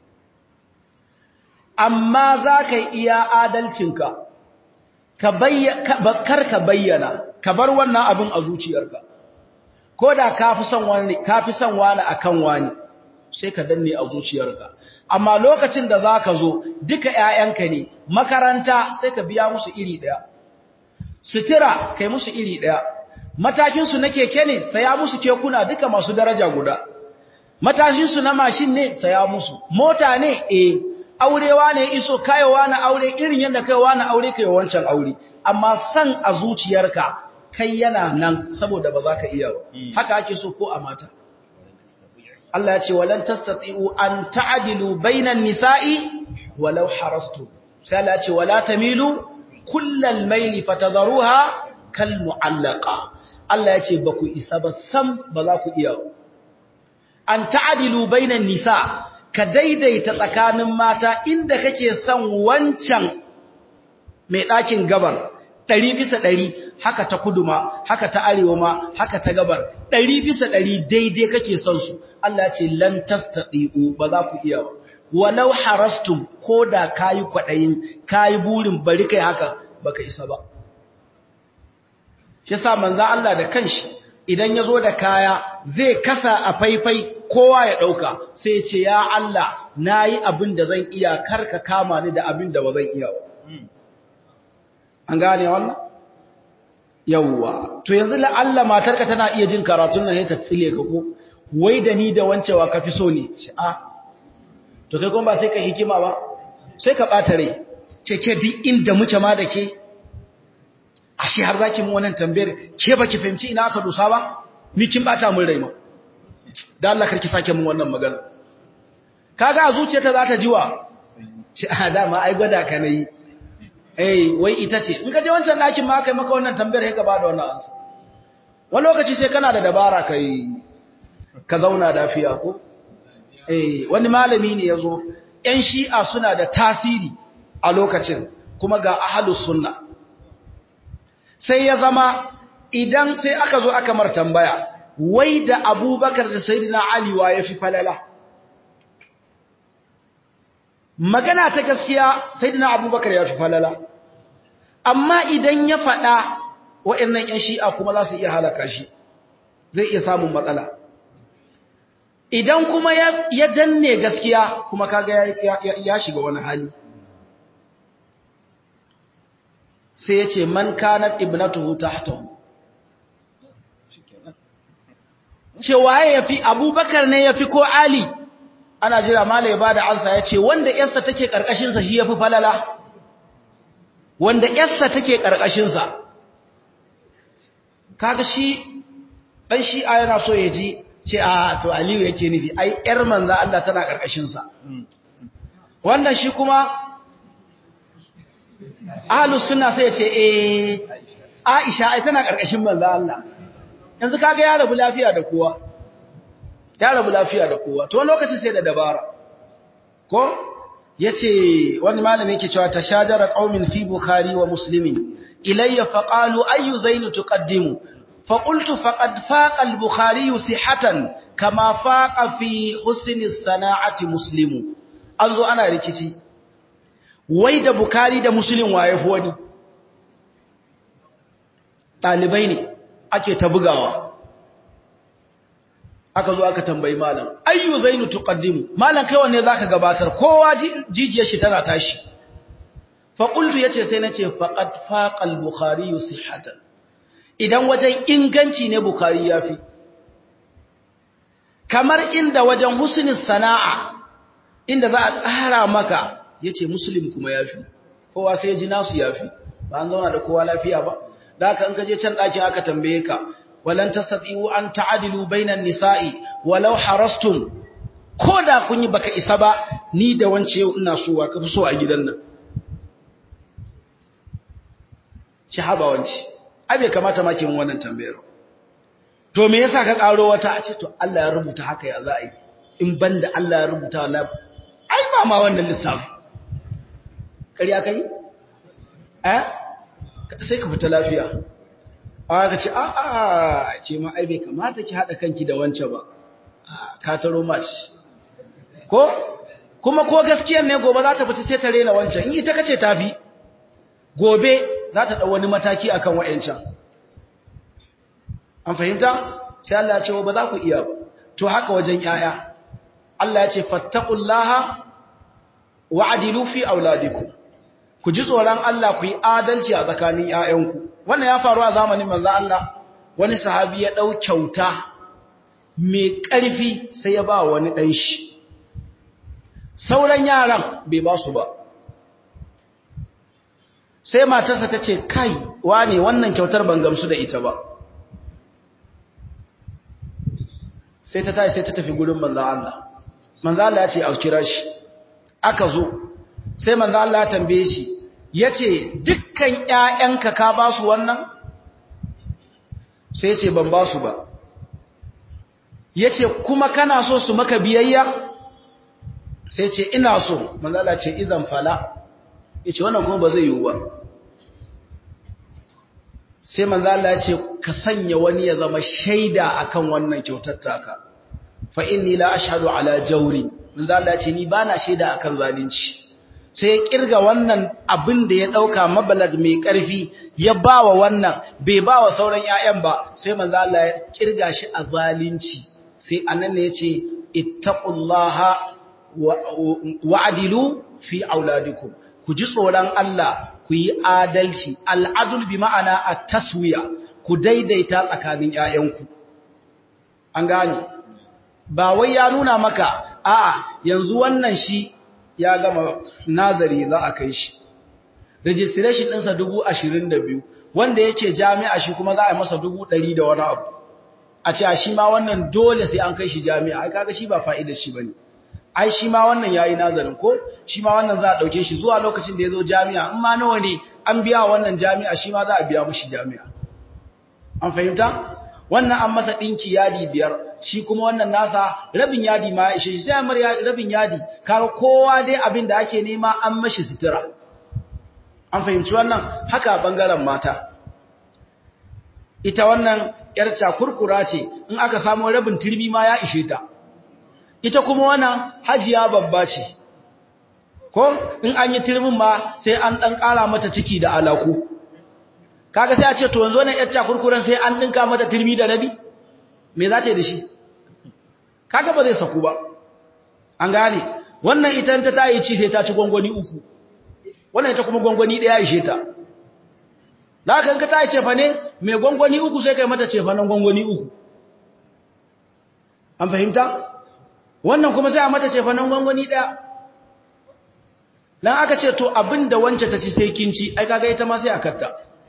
amma za ka iya adalcinka ka kar ka bayyana ka bar wannan abin a zuciyarka ko da ka fi son wani ka fi son wani akan wani sai ka danne a zuciyarka amma lokacin da zaka zo duka ƴaƴanka ne makaranta sai ka biya musu iri daya sutura kai musu iri daya matakin su na keke ne saya musu kekuna duka masu daraja guda matashin su na mashin ne saya musu mota ne eh aurewa ne iso kayowa na aure irin yadda kaiwa na aure kai wancan aure amma san a zuciyarka kai yana nan saboda ba za ka iya ba haka ake so ko a mata Allah ya ce walan tastati'u an ta'dilu bainan nisa'i walau harastu sai Allah ya ce wala tamilu kullal maili fatadharuha kal mu'allaqa Allah ya ce ba ku isa ba sam ba za ku iya an ta'adilu bainan nisa ka daidaita tsakanin mata inda kake son wancan mai ɗakin gabar ɗari bisa ɗari haka ta kudu ma haka ta arewa ma haka ta gabar ɗari bisa ɗari daidai kake son su Allah ce lan tastati'u ba za ku iya ba walau harastum ko da kayi kwaɗayin kayi burin bari kai haka baka isa ba shi sa manzo Allah da kanshi idan ya zo da kaya zai kasa a faifai kowa ya ɗauka sai ce ya Allah na yi abin da zan iya karka kama ni da abin da ba zan iya an gane wannan yawwa to yanzu la'alla matarka tana iya jin karatun nan sai ta tsile ka ko wai da ni da wancewa ka fi so ne ce a to kai kuma ba sai ka hikima ba sai ka ɓata rai ce ke duk inda muke ma da ke ashe har zaki mu wannan tambayar ke baki fahimci ina aka dusa ba ni kin bata mun rai ma da Allah karki sake mun wannan magana kaga a zuciyarta za ta jiwa ce a dama ai gwada ka nayi eh wai ita ce in ka je wancan dakin ma kai maka wannan tambayar sai ka bada wannan ansa wani lokaci sai kana da dabara kai ka zauna lafiya ko eh wani malami ne yazo ƴan shi'a suna da tasiri a lokacin kuma ga ahlus sunna sai ya zama idan sai aka zo aka mar tambaya wai da abubakar da sayidina ali wa ya fi falala magana ta gaskiya sayidina abubakar ya fi falala amma idan ya faɗa waɗannan 'yan shi'a kuma za su iya halaka shi zai iya samun matsala idan kuma ya danne gaskiya kuma kaga ya shiga wani hali sai ya ce man kanat ibnatuhu tahtahu ce waye yafi abubakar ne yafi ko ali ana jira mala ya bada ansa ya ce wanda yarsa take karkashin sa shi yafi falala wanda yarsa take karkashin sa kaga shi dan shi a yana so ya ji ce a to aliyu yake nufi ai yar manzo Allah tana karkashin sa wannan shi kuma ahlus sunna sai ya ce eh Aisha ai tana karkashin manzo Allah yanzu kaga ya rabu lafiya da kowa ya rabu lafiya da kowa to lokaci sai da dabara ko yace wani malami yake cewa tashajara qaumin fi bukhari wa muslimin ilayya faqalu ayu zainu tuqaddimu faqultu faqad faqa al-bukhari sihatan kama faqa fi husni as-sana'ati muslimu anzo ana rikici wai da Bukhari da Muslim waye fi wani ɗalibai ne ake ta bugawa aka zo aka tambayi malam ayyu zainu tuqaddimu malam kai wanne zaka gabatar kowa jijiyar shi tana tashi fa qultu yace sai nace faqad faqa al-bukhari sihhatan idan wajen inganci ne bukhari yafi kamar inda wajen husnin sana'a inda za a tsara maka yace muslim kuma yafi kowa sai ya ji nasu yafi ba an zauna da kowa lafiya ba da haka in ka je can ɗakin aka tambaye ka walan tastati'u an ta'dilu bainan nisa'i walau harastum ko da kun yi baka isa ba ni da wance yau ina so wa kafi so a gidan nan ci haba wance ai bai kamata ma ki mun wannan tambayar to me yasa ka karo wata a ce to Allah ya rubuta haka ya za a yi in banda Allah ya rubuta wallahi ai ba ma wannan lissafi ƙarya kai eh sai ka fita lafiya aka ce a a ke ma ai bai kamata ki hada kanki da wance ba ka taro mace ko kuma ko gaskiyar ne gobe za ta fita sai ta rena wancan in ita kace tafi gobe za ta dau wani mataki akan wayancan an fahimta sai Allah ya ce ba za ku iya ba to haka wajen yaya Allah ya ce fattaqullaha wa'dilu fi auladikum ku ji tsoron Allah ku yi adalci a tsakanin ‘ya'yanku. Wannan ya faru a zamanin manzo Allah, wani sahabi ya ɗau kyauta mai ƙarfi sai ya ba wani ɗan shi. Sauran yaran bai ba su ba. Sai matarsa ta ce, Kai, wane wannan kyautar ban gamsu da ita ba. Sai ta tashi sai ta tafi gurin manzo Allah. Manzo Allah ya ce, A kira shi, aka zo. sai manzo Allah ya tambaye shi yace dukkan ƴaƴanka ka ba su wannan sai yace ban ba su ba yace kuma kana so su maka biyayya sai yace ina so manzo Allah ce idan fala yace wannan kuma ba zai yiwu ba sai manzo Allah ya ce ka sanya wani ya zama shaida akan wannan kyautar taka fa inni la ashhadu ala jawri manzo Allah ya ce ni bana shaida akan zalunci sai ya kirga wannan abin da ya dauka mabalad mai karfi ya bawa wannan bai bawa sauran ƴaƴan ba sai manzo Allah ya kirga shi a zalunci sai annan ne yace ittaqullaha wa'dilu fi auladikum ku ji tsoron Allah ku yi adalci al'adul bi ma'ana a taswiya ku daidaita tsakanin ‘ya'yanku an gane ba wai ya nuna maka a'a yanzu wannan shi ya gama nazari za a kai shi registration ɗinsa dubu ashirin da biyu wanda yake jami'a shi kuma za a yi masa dubu ɗari da wani abu a ce a shi ma wannan dole sai an kai shi jami'a ai kaga shi ba fa'idar shi ba ne ai shi ma wannan yayi nazarin ko shi ma wannan za a dauke shi zuwa lokacin da yazo jami'a in ma nawa ne an biya wannan jami'a shi ma za a biya mushi jami'a an fahimta wannan an masa dinki yadi biyar shi kuma wannan nasa rabin yadi ma ya ishe shi sai amar rabin yadi kaga kowa dai abin da ake nema an mashi sutura an fahimci wannan haka bangaren mata ita wannan yar cakurkura ce in aka samu rabin turmi ma ya ishe ta ita kuma wannan hajiya babba ce ko in an yi turmin ma sai an dan kara mata ciki da alaku kaga sai a ce to yanzu wannan yacca kurkuren sai an dinka mata turmi da rabi me za ta yi da shi kaga ba zai saku ba an gane wannan ita ta tayi ci sai ta ci gwangwani uku wannan ita kuma gwangwani daya ishe ta da haka in ka tayi cefa ne mai gwangwani uku sai kai mata cefa nan gwangwani uku an fahimta wannan kuma sai a mata ce fanan gwangwani ɗaya dan aka ce to abinda wance ta ci sai kinci ai kaga ita ma sai a katta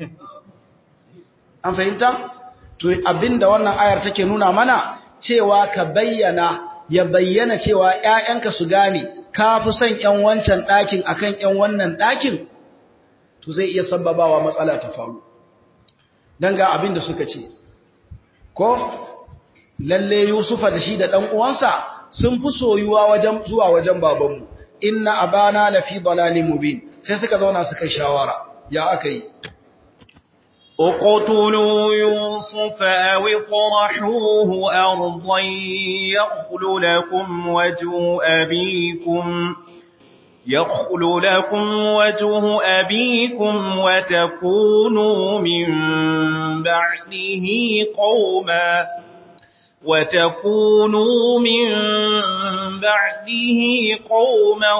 an fahimta to abinda wannan ayar take nuna mana cewa ka bayyana ya bayyana cewa ƴaƴanka su gane ka fi son ƴan wancan ɗakin akan ƴan wannan ɗakin to zai iya sababawa matsala ta faru dan ga abinda suka ce ko lalle Yusufa da shi da ɗan uwansa sun fi soyuwa wajen zuwa wajen babanmu inna abana la fi dalalin mubin sai suka zauna suka shawara ya aka yi اقتلوا يوسف أو اطرحوه أرضا يخل لكم وجه أبيكم يخل لكم وجه أبيكم وتكونوا من بعده قوما وتكونوا من بعده قوما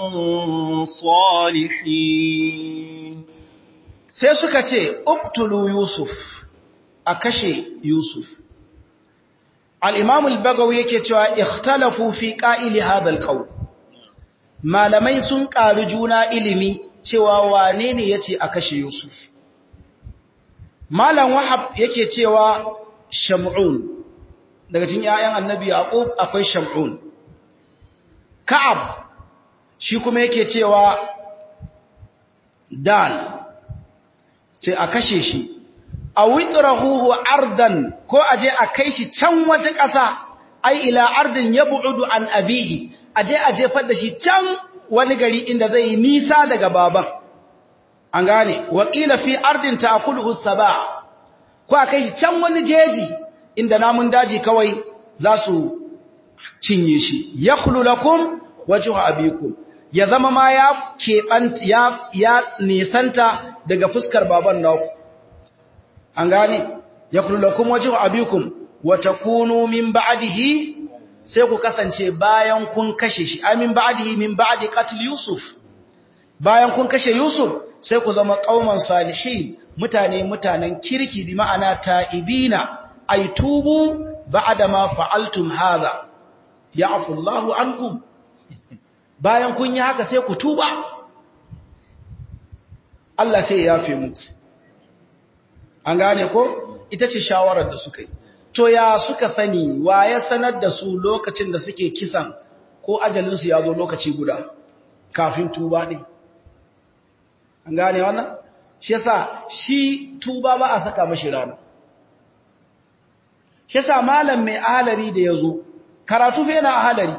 صالحين sai suka ce uktulu yusuf a kashe yusuf al-imam al-bagawi yake cewa ikhtalafu fi qa'ili hadha al-qawl malamai sun ƙari juna ilimi cewa wane ne yace a kashe yusuf malam wahab yake cewa shamun daga cikin ƴaƴan annabi yaqub akwai shamun ka'ab shi kuma yake cewa dan sai a kashe shi a witrahuhu ardan ko aje a kai shi can wata ƙasa ai ila ardin yab'udu an abihi aje a jefar da shi can wani gari inda zai yi nisa daga baban an gane wakila fi ardin ta'kuluhu sab'a ko a kai shi can wani jeji inda namun daji kawai za su cinye shi yakhlu lakum wajhu abikum ya zama ma ya keɓanta ya, ya nisanta daga fuskar baban naku an gane ya kullakun wajen abikum wata kunu min ba'adihi sai ku kasance bayan kun kashe shi amin ba'adihi min ba'adi qatil yusuf bayan kun kashe yusuf sai ku zama qauman salihin mutane mutanen kirki bi ma'ana ta'ibina ay tubu ba'da ma fa'altum hadha ya'fu Allahu ankum bayan kun yi haka sai ku tuba Allah sai ya yafe muku an gane ko ita ce shawarar da suka yi to ya suka sani wa ya sanar da su lokacin da suke kisan ko ajalinsu ya zo lokaci guda kafin tuba ɗin an gane wannan shi yasa shi tuba ba a saka mashi rana shi yasa malam mai ahalari da ya zo karatu fa yana ahalari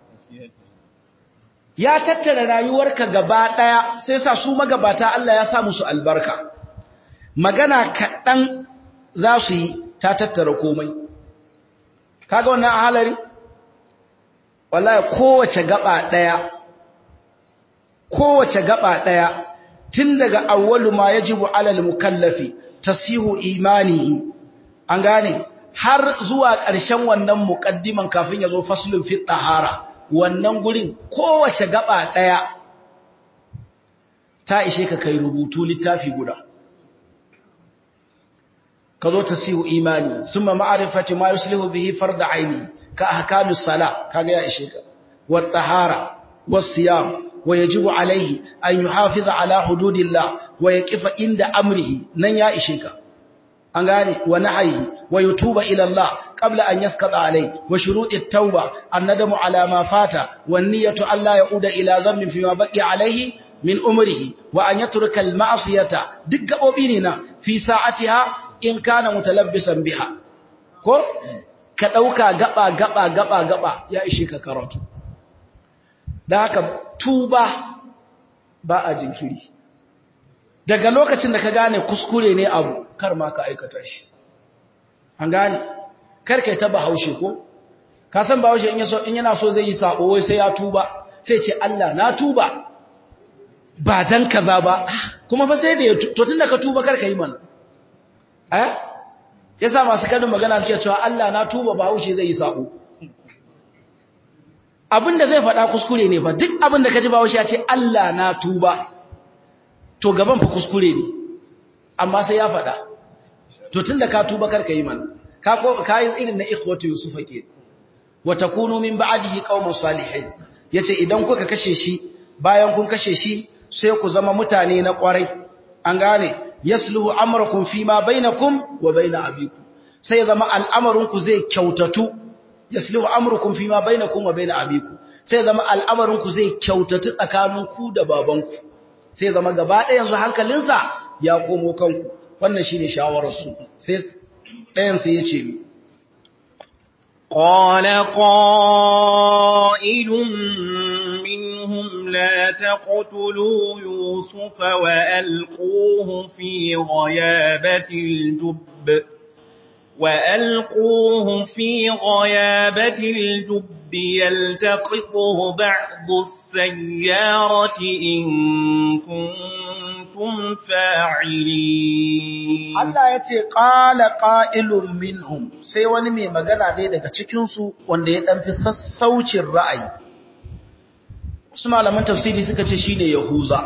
ya tattara rayuwarka gaba ɗaya sai sa su magabata Allah ya sa musu albarka magana kaɗan za su yi ta tattara komai kaga wannan ahalari wallahi kowace gaba ɗaya kowace gaba ɗaya tun daga awwalu ma yajibu alal mukallafi tasihu imanihi an gane har zuwa ƙarshen wannan muqaddiman kafin ya zo faslun fi tahara wannan gurin kowace gaba ɗaya ta ishe ka kai rubutu littafi guda ka zo tasihu imani summa ma'rifati ma yuslihu bihi farda aini ka ahkamis sala kaga ya ishe ka wat tahara was siyam ويجب عليه أن يحافظ على حدود الله ويقف عند أمره نن يا إشيك أنغاني ونحيه ويتوب إلى الله قبل أن يسقط عليه وشروط التوبة الندم على ما فات والنية أن لا يعود إلى ذنب فيما بقي عليه من أمره وأن يترك المعصية دق أبيننا في ساعتها إن كان متلبسا بها ko ka dauka gaba gaba gaba gaba ya ishe ka karatu da haka tuba ba a jinkiri daga lokacin da ka gane kuskure ne abu kar ma ka aikata shi an gane kar kai ta bahaushe ko ka san bahaushe in yaso in yana so zai yi sabo wai sai ya tuba sai ce Allah na tuba ba dan kaza ba kuma fa sai da ya to tunda ka tuba kar ka yi mana eh yasa masu kadin magana suke cewa Allah na tuba bahaushe zai yi sabo abin da zai faɗa kuskure ne ba duk abin da ka ji bawo shi ya ce Allah na tuba to gaban fa kuskure ne amma sai ya faɗa to tunda ka tuba karka yi mana ka ko ka yi irin na ikhwatu yusufa ke wa takunu min ba'dihi qauman salihin yace idan kuka kashe shi bayan kun kashe shi sai ku zama mutane na kwarai an gane yasluhu amrakum fima bainakum wa bain abikum sai zama al'amarin ku zai kyautatu yaslihu amrukum fima bainakum wa bain abikum sai zama al'amarin ku zai kyautatu tsakanin ku da babanku sai zama gaba ɗaya yanzu hankalinsa ya komo kanku wannan shine shawarar su sai ɗayan sai yace mi قال قائل منهم لا تقتلوا يوسف وألقوه في غيابة الجب وألقوه في غيابة الجب يلتقطه بعض السيارة إن كنتم فاعلين Allah ya ce ƙala ƙa'ilun minhum sai wani mai magana dai daga cikinsu wanda ya ɗanfi sassaucin ra'ayi. Wasu malaman tafsiri suka ce shi ne Yahuza.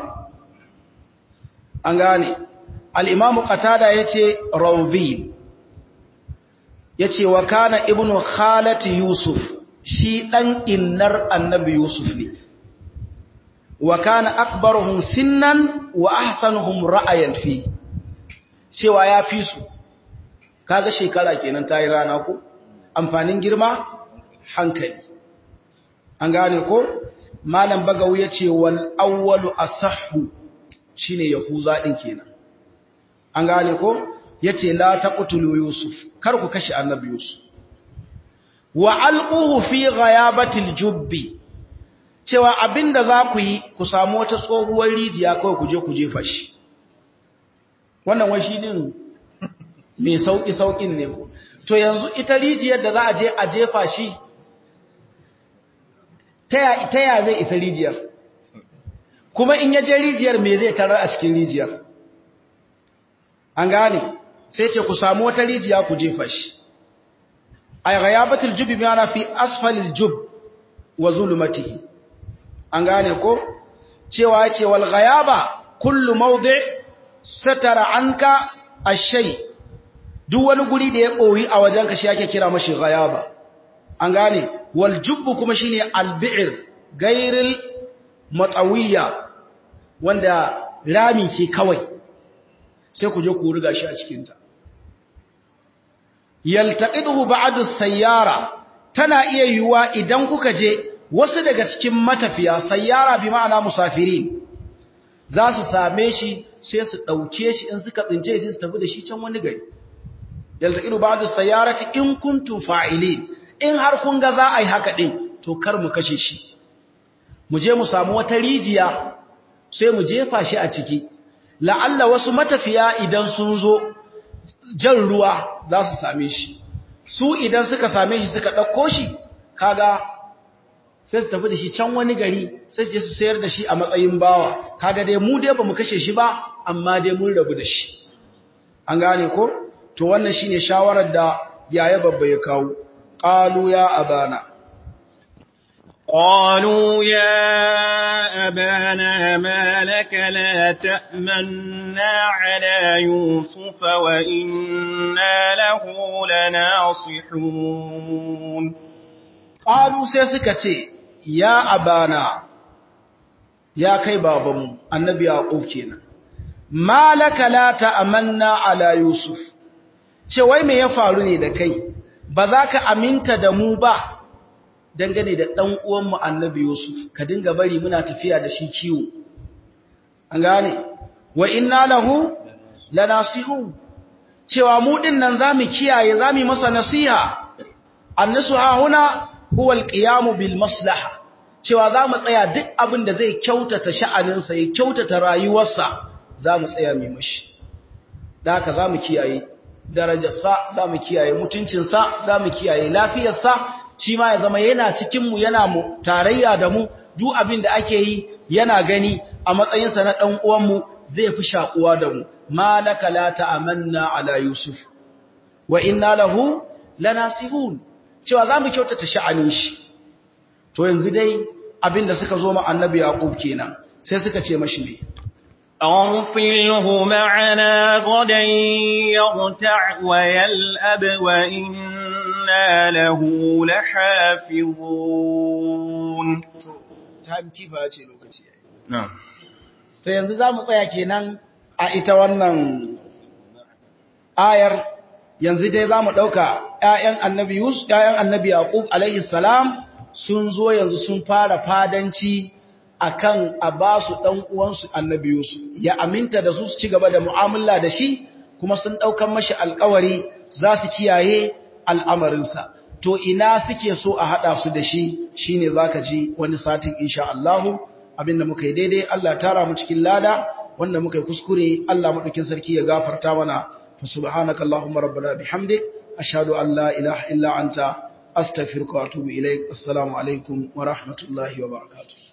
An gane, al'imamu Qatada ya ce Raubin, ya ce wa kana ibnu khalati Yusuf shi ɗan innar annabi Yusuf ne. Wa kana akbaruhum sinnan wa ahsanuhum ra'ayan fi. cewa ya fi su kaga shekara kenan ta yi rana ko amfanin girma hankali an gane ko malam bagawu ya ce wal awwalu asahhu shine yahuza din kenan an gane ko yace la taqtulu yusuf kar ku kashe annabi yusuf wa alquhu fi ghayabatil jubbi cewa abinda za ku yi ku samu wata tsohuwar rijiya kawai ku je ku jefa shi wannan wai shi din mai sauki saukin ne ko to yanzu ita rijiyar da za a je a jefa shi ta ya zai isa rijiyar kuma in ya je rijiyar me zai tarar a cikin rijiyar an gane sai ce ku samu wata rijiya ku jefa shi ay ghayabatul jubi bimana fi asfalil jub wa zulumatihi an gane ko cewa yace wal ghayaba kullu mawdi' satara anka ashay duk wani guri da ya koyi a wajenka shi ake kira mashi ghayaba an gane wal jubbu kuma shine albi'r gairil matawiyya wanda rami ce kawai sai ku je ku riga shi a cikin ta yaltaqiduhu ba'du sayyara tana iya yiwuwa idan kuka je wasu daga cikin matafiya sayyara bi ma'ana musafirin za su same shi sai su ɗauke shi in suka tsince sai su tafi da shi can wani gari yalta ilu ba da sayyarati in kuntum fa'ilin in har kun ga za a yi haka ɗin to kar mu kashe shi mu je mu samu wata rijiya sai mu jefa shi a ciki la'alla wasu matafiya idan sun zo jan ruwa za su same shi su idan suka same shi suka ɗauko shi kaga sai su tafi da shi can wani gari sai su je su sayar da shi a matsayin bawa kaga dai mu dai ba mu kashe shi ba amma dai mun rabu da shi an gane ko to wannan shine shawarar da yaya babba ya kawo qalu ya abana قالوا يا أبانا ما لك لا تأمنا على يوسف وإنا له لناصحون قالوا سيسكتي يا أبانا يا كي بابا النبي يعقوب كينا ما لك لا تأمنا على يوسف ce wai me ya faru ne da kai ba za ka aminta da mu ba dangane da ɗan uwanmu annabi Yusuf ka dinga bari muna tafiya da shi kiwo an gane wa inna lahu lanasihun cewa mu din nan zamu kiyaye zamu masa nasiha annasuha huna huwa alqiyamu bil maslaha cewa zamu tsaya duk abin da zai kyautata sha'aninsa ya kyautata rayuwarsa zamu tsaya mai mashi da haka zamu kiyaye darajarsa zamu kiyaye mutuncinsa zamu kiyaye lafiyarsa shi ma ya zama yana cikinmu yana mu tarayya da mu duk abin da ake yi yana gani a matsayinsa na ɗan uwanmu zai fi shakuwa da mu malaka la ta'amanna ala yusuf wa inna lahu lanasihun cewa zamu kyautata sha'anin shi to yanzu dai abin da suka zo ma annabi yaqub kenan sai suka ce mashi me أرسله معنا غدا يرتع ويلأب وإنا له لحافظون time keeper ce lokaci yayi نعم to yanzu zamu tsaya kenan a ita wannan ayar yanzu dai zamu dauka ƴaƴan annabi Yusuf ƴaƴan annabi Yaqub alaihi salam sun zo yanzu sun fara fadanci akan a ba su ɗan uwansu annabi Yusuf ya aminta da su su ci gaba da mu'amala da shi kuma sun ɗaukan mashi alkawari za su kiyaye al'amarinsa to ina suke so a haɗa su da shi shine zaka ji wani satin insha Allah abinda muka yi daidai Allah tara mu cikin lada wanda muka yi kuskure Allah madaukin sarki ya gafarta mana fa subhanaka allahumma rabbana bihamdik ashhadu an la ilaha illa anta astaghfiruka wa atubu ilaik assalamu alaikum wa rahmatullahi wa barakatuh